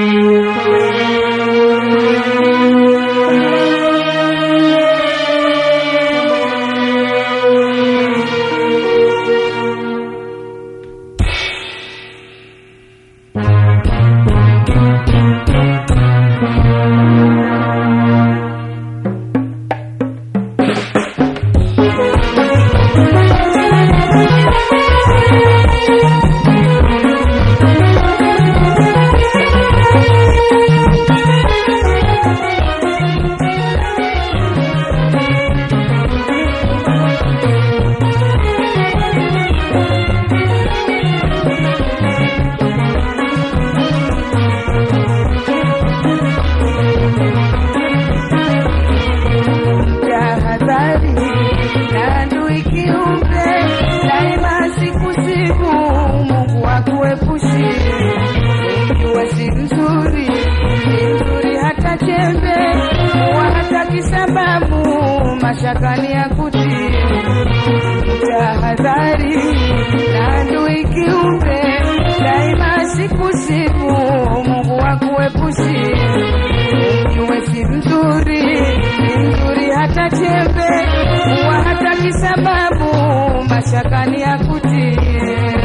tahadhari na adui kiumbe, daima siku siku Mungu akuepushi. Ikiwa si mzuri, si mzuri hata chembe, huwa hataki sababu mashakani ya kutii. Tahadhari na adui kiumbe, daima siku siku Mungu akuepushi Ukiwe si mzuri, si mzuri hata chembe, huwa hataki sababu mashakani ya kutie.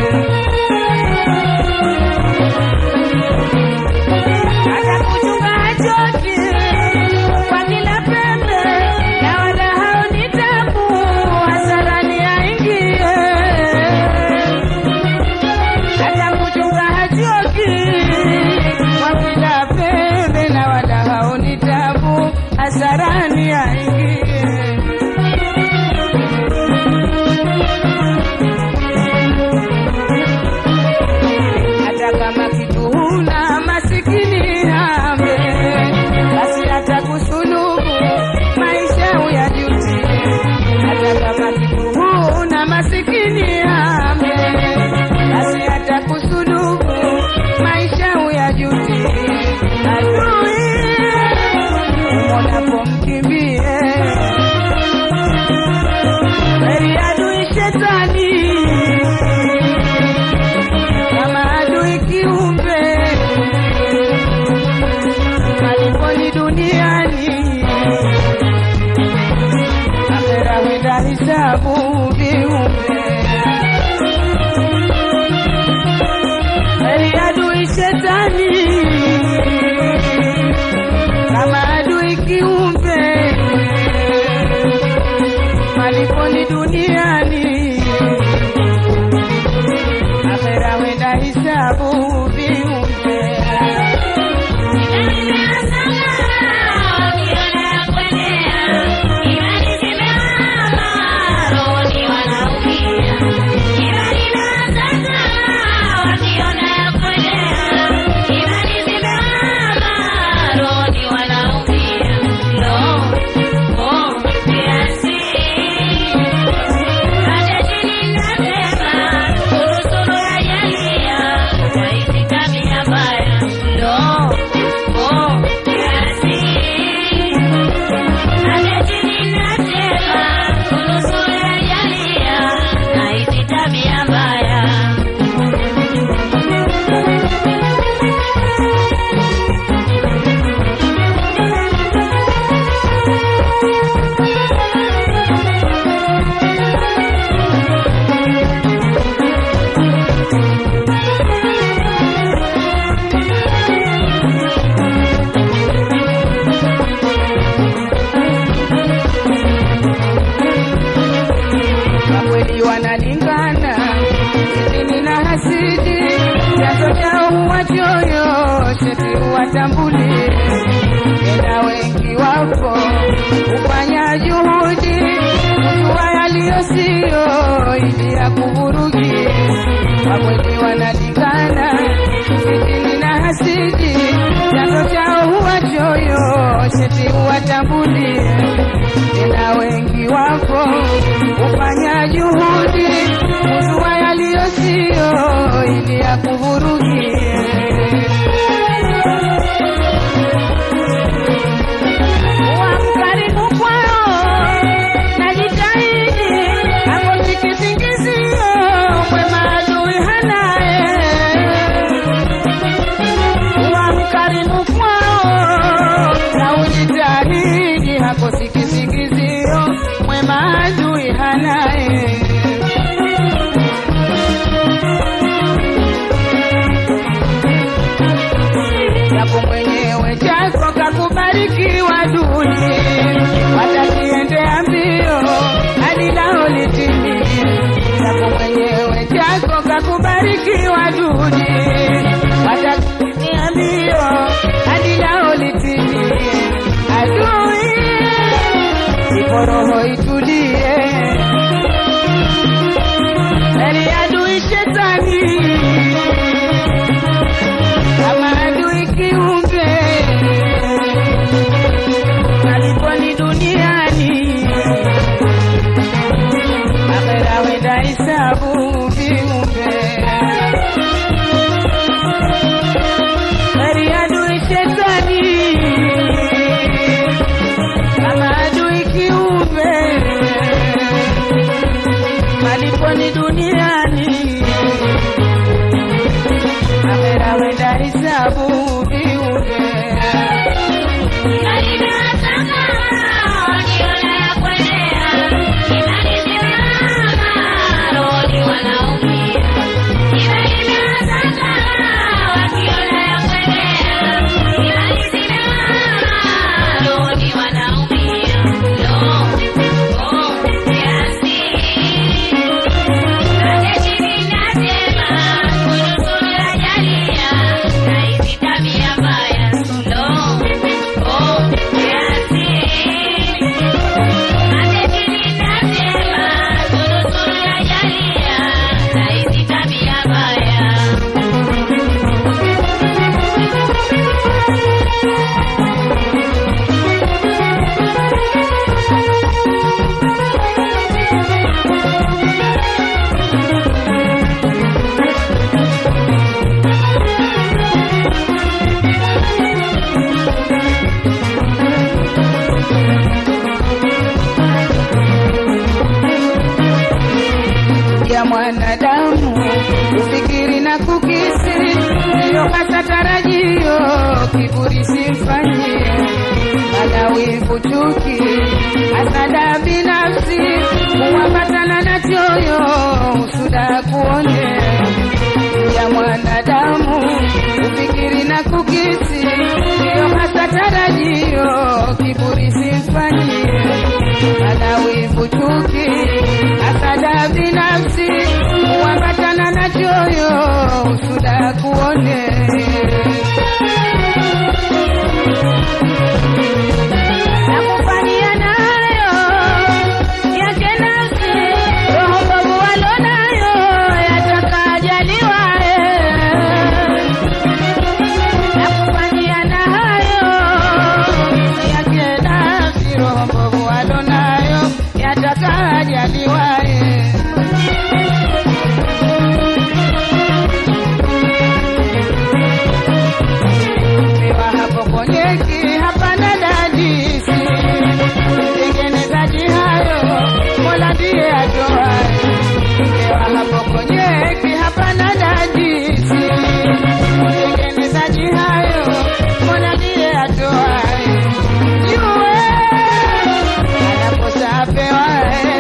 Hata kuchunga hachoki kwa kila pembe, na wala haoni tabu hasarani aingie hata kuchunga hachoki kwa kila pembe na wala haoni tabu hasarani aingie hata kama kitu huna masikini hambe basi hata kusulubu maisha uyajutie hata kama kitu huna masikini hambe basi hata kusulubu maisha uyajutie adui umonapo mkimbie heri adui shetani kama adui kiumbe maliponi duniani akhera wenda hisabu viumbe heri adui shetani kama adui kiumbe maliponi duniani akhera wenda hisabu viumbe Tabia mbaya kwa kweli wanalingana sitini na hasidi chanzo chao huwa choyo sheti huwatambuli tena wengi wapo hufanya juhudi kujua yaliyo siyo ili ya kuvurugi kwa kweli wanalingana sitini na hasidi chanzo chao huwa choyo sheti huwatambuli tena wengi wapo hufanya juhudi kujua yaliyo siyo ili ya kuvurugie Kuwa mkarimu kwao na jitahidi hapo tikisingizio mwema adui hanaye Kuwa mkarimu chako mwenyewe chako kakubarikiwa duni watakiendea mbio hadi lao litimie chako mwenyewe chako kakubarikiwa duni watakiendea mbio hadi lao litimie adui ipo roho itulie Heri adui shetani kama adui kiumbe aliponi duniani akhera wenda hisabu viumbe Heri adui shetani kama adui kiumbe maliponi duniani akhera wenda hisabu viumbe ya mwanadamu kufikiri na kukisi ndiyo hata tarajio kiburi simfanyie mana wivu chuki hasada binafsi kuwapatana na choyo usuda kuone ya mwanadamu kufikiri na kukisi ndiyo hasa tarajio kiburi simfanyie mana wivu chuki hasada binafsi kuambatana na choyo usuda kuone na kufanyia nayo yake nafsi roho mbovu walonayo yatakajaliwa na kufanyia na hayo yake nafsi roho mbovu walonayo yatakajaliwa Pewa hapo konyeki hapana dadisi mtengenezaji hayo mola ndiye atoaye Pewa hapo konyeki hapana dadisi mtengenezaji hayo mola ndiye atoaye jue anakosa apewaye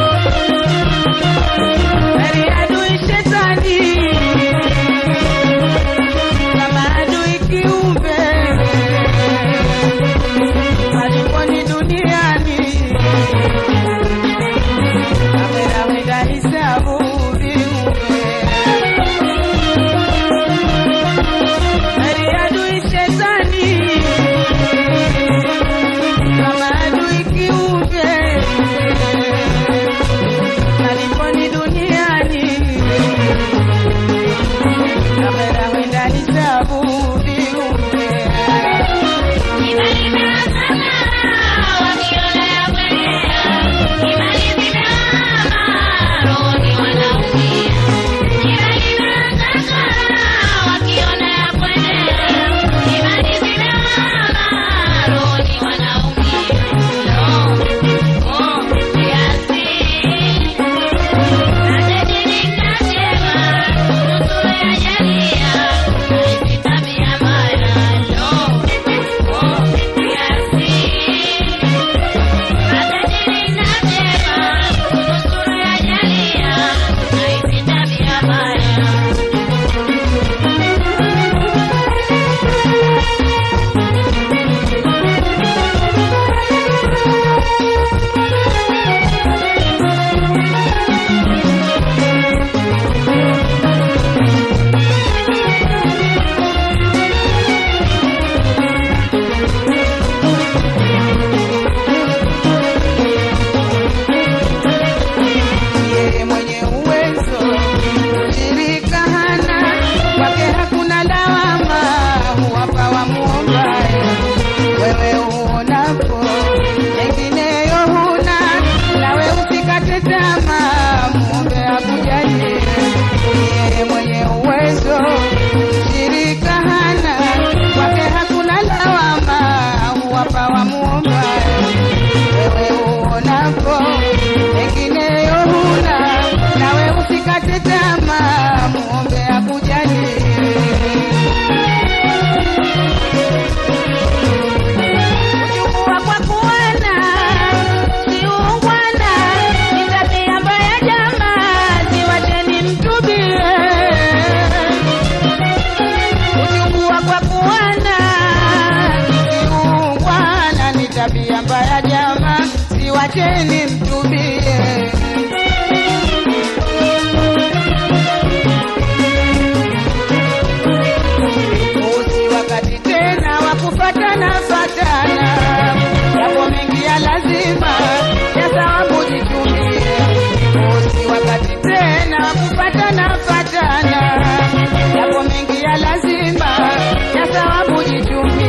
Heri adui shetani kama adui kiumbe acheni mtubie. Usi wakati tena wa kufatana fatana, yapo mengi ya lazima ya thawabu jitumie. Usi wakati tena wa kufatana fatana, yapo mengi ya lazima ya thawabu jitumie.